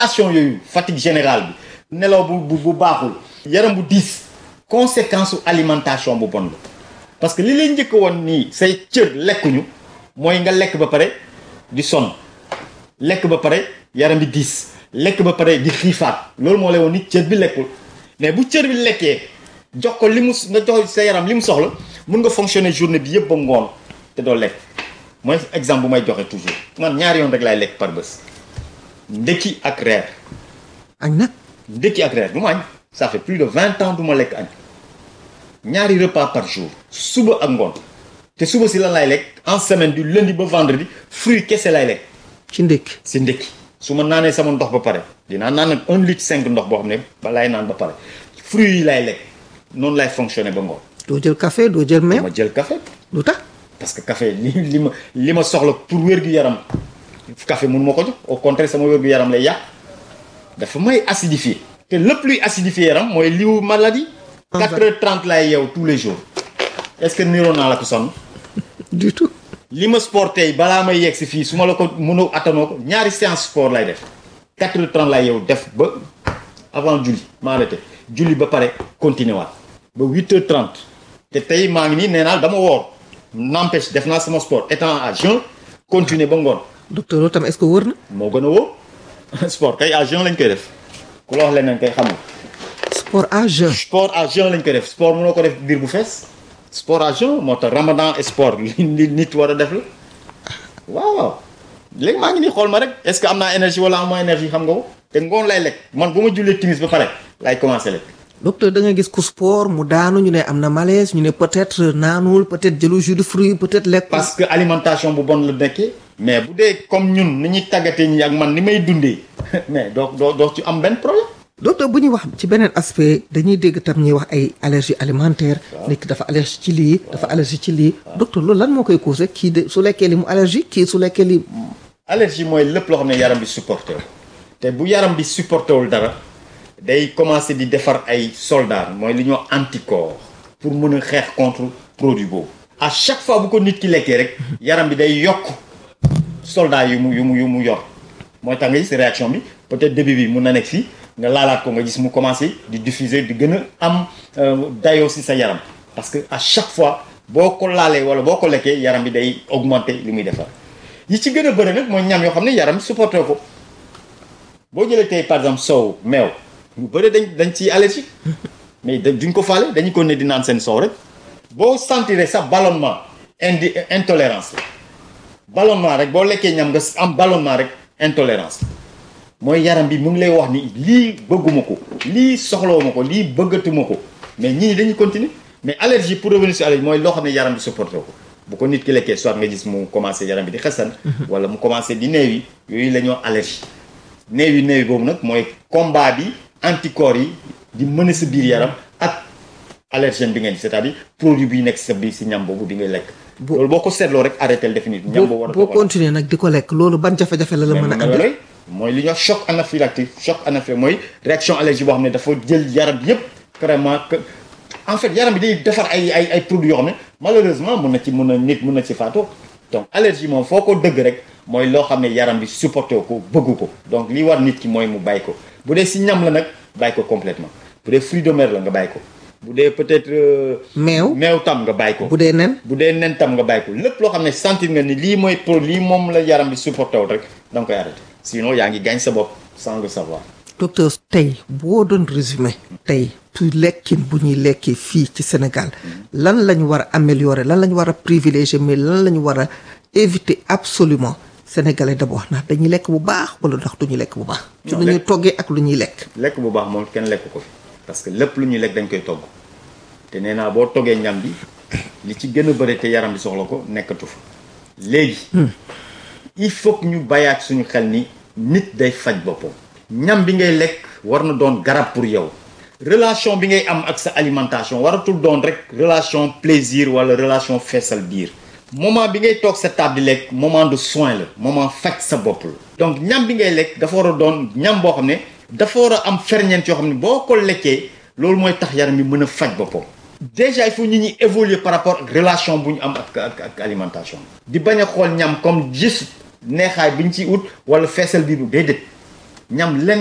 action yooyu fatigue générale bi nelaw bu bu bu baaxul yaram bu diis conséquence su alimentation bu bon la parce que li lay njëkk woon nii say cër lekkuñu mooy nga lekk ba pare di sonn lekk ba pare yaram bi diis lekk ba pare di xiifaat loolu moo lay woon ni cër bi lekkul mais bu cër bi lekkee jox ko li mu nga jox sa yaram li mu soxla mun nga fonctionner journée bi yëpp ba ngoon te doo lekk mooy exemple bu may joxe toujours man ñaari yoon rek laay lekk par bés ndekki ak reer añ nag ndekki ak reer du ma añ ça fait plus de vingt ans du ma lekk añ ñaari repas par jour suba ak ngoon te suba si lan laay lekk en semaine du lundi ba vendredi fruit kese laay lekk ci ndékki si ndekki su ma naanee sama ndox ba pare dinaa naan nag un litre cinq ndox boo xam ne ba laay naan ba pare fruit yi laay lekk noonu laay fonctionner ba ngoon doo jël café doo jël meew ma jël café lu tax parce que café li li ma li ma soxla pour wér-gu-yaram café mun ma ko jox au contraire sama wér-gu-yaram lay yàq dafa may acidifier te lépp luy acidifier yaram mooy liwu maladie quatre heures trente laay yeew tous les jours est-ce que niroo naa la ko sonn du tout li ma sport tey balaa may yegg si fii su ma la ko mënoo attanoo ko ñaari séance sport lay def quatre heures trente laay yeew def ba avant julli ma arrêté julli ba pare continuer waat ba huit heures trente te tey maa ngi nii nee naa dama woor n'empêche def naa sama sport étant à jeun continuer ba ngoon docteur loolu tam est-ce que wër na moo gën a wóor sport kay à jeun lañ koy def ku la wax leneen kay xamul sport à jeun sport à jeun lañ koy def sport mënoo ko def biir bu fees sport à jeun moo tax ramadan et sport li li nit war a def la waaw waaw léegi maa ngi nii xool ma rek est-ce que am naa énergie wala am ma énergie xam nga ko te ngoon lay lekk man bu ma jullee timis ba pare laay commencer lekk docteur da nga gis ku sport mu daanu ñu ne am na malaise ñu ne peut-être naanul peut-être jëlu jus de fruit peut-être lekk parce que alimentation bu bon la nekkee mais bu dee comme ñun ni ñuy tàggatee ñi ak man ni may dundee mais doo doo doo ci am benn problème docteur bu ñuy wax ci beneen aspect dañuy dégg tam ñuy wax ay allergie alimentaire nit ki dafa allergie ci lii dafa allergie ci lii docteur loolu lan moo koy causé kii de su lekkee li mu allergie kii su lekkee li allergie mooy lépp loo xam ne yaram bi supporté wu te bu yaram bi supporté wul dara day commencer di defar ay soldats mooy li ñuy wax anticorps pour mën a xeex contre produit boobu à chaque fois bu ko nit ki lekkee rek yaram bi day yokk soldats yu mu yu mu yu mu yor mooy tax nga gis réaction bi peut-être début bi mun na nekk fii nga laalaat ko nga gis mu commencer di diffuser di gën a am dayoo ci sa yaram parce que à chaque fois boo ko laalee wala boo ko lekkee yaram bi day augmenter li muy defar yi ci gën a bëri nag mooy ñam yoo xam ne yaram supporté ko boo jëlee tey par exemple soow meew ñu bëri dañ dañ ciy allergique mais duñ ko faale dañu ko ne di naan seen soow rek boo sentiree sa ballonnement indi intolérance la ballonnement rek boo lekkee ñam nga am ballonnement rek intolérance mooy yaram bi mu ngi lay wax ni lii bëgguma ko lii soxlawuma ko lii bëggatuma ko mais ñii dañuy continuer mais allergie pour revenir sur allergie mooy loo xam ne yaram bi supporté ko bu ko nit ki lekkee soit nga gis mu commencé yaram bi di xesan wala mu commencé di néew yi yooyu la ñoo allergie néew yi néew yi boobu nag mooy combat bi anticorps yi di mën sa biir yaram ak allergène bi ngeen c'est-à-dire produit bi nekk sa biir si ñam boobu di ngay lekk loolu boo ko seetloo rek arrêté définitive ñam boobu war boo continuer nag di ko lekk loolu ban jafe-jafe la la mën a andi mooy li ñuy wax choc anaphylactique choc anaphylactique mooy réaction allergie boo xam ne dafa jël yaram yépp vraiment que en fait yaram bi day defar ay ay ay produits yoo xam ne malheureusement mun na ci mun na nit mun na ci faatoo donc allergie moom foo ko dëgg rek mooy loo xam ne yaram bi supporté ko bëggu ko donc li war nit ki mooy mu bàyyi ko bu dee si ñam la nag bàyyi ko complètement bu dee fruit de mer la nga bàyyi ko bu dee peut-être meew meew tam nga bàyyi ko bu dee nen bu dee nen tam nga bàyyi ko lépp loo xam ne sentir nga ni lii mooy pro lii moom la yaram bi supporté wul rek da nga koy arrêté sinon yaa ngi gaañ sa bopp sans le savoir docteur tey boo doon résumé tey tu lekkin bu ñuy lekkee fii ci Sénégal lan lañ war a améliorer lan lañ war a privilégier mais lan lañ war a éviter absolument sénégalais d'abord ndax dañuy lekk bu baax wala ndax duñu lekk bu baax ci lu ñuy toggee ak lu ñuy lekk lekk bu baax moom kenn lekk ko fi parce que lépp lu ñuy lekk dañ koy togg te nee naa boo toggee ñam bi li ci gën a bëri te yaram bi soxla ko nekkatu fa léegi il faut que ñu bàyyaat suñu xel ni nit day faj boppam ñam bi ngay lekk war na doon garab pour yow relation bi ngay am ak sa alimentation waratul doon rek relation plaisir wala relation feesal biir moment bi ngay toog sa table di lekk moment de soin la moment faj sa bopp la donc ñam bi ngay lekk dafa war a doon ñam boo xam ne dafa war a am ferñeent yoo xam ne boo ko lekkee loolu mooy tax yaram bi mën a faj boppam déjà il faut ñu ñuy évoluer par rapport ak relation bu ñu am ak ak ak alimentation di bañ a xool ñam comme juste neexaay bi ñu ciy ut wala feesal biir bu déedéet ñam lenn